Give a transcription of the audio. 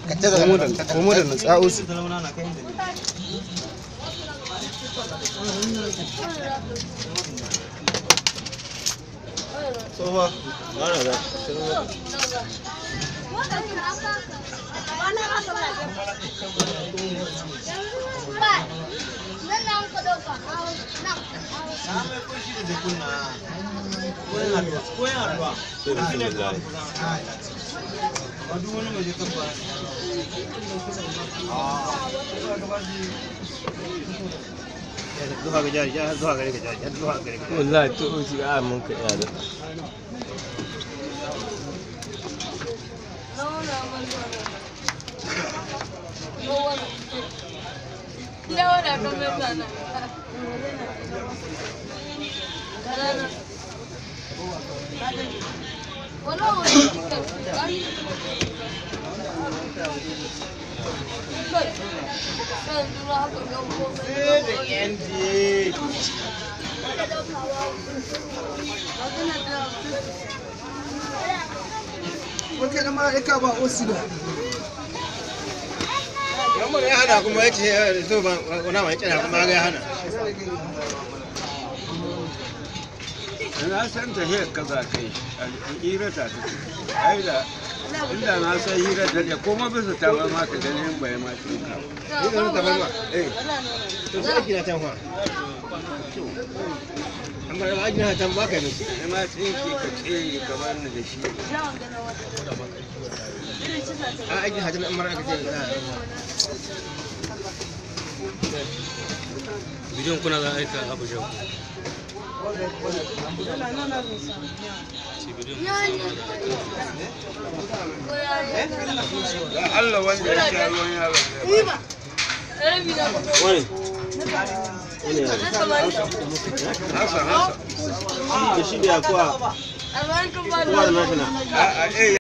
ka ta da komo da komo da natsa'u su tsohuwa ana da zuwa ga jari ya zuwa gare ka jari ya zuwa gare ka wallahi to shi a mun ka iya da wata da mala'ika ba osi ba Yamma ya hana kuma ya ce zo ba wani mai kira kuma ya hana. na san ta hiyar ka za ka yi hira ta ta ai da inda na san hira ta da kuma bisa ta ba ma ka ganin bai ma shi ka Ni da ta ba eh to sai kina tan fa. Amma da aji na tan ba kai musu. sai ma tsinki ka tsere kamar ni da shi A aji hajin amma aka ce bidiyon kuna za a aika abuja da Allah wanda ya sha ruwan yaron da ba wani hasa hasa da shi da kuwa kuwa da nashina. a a eh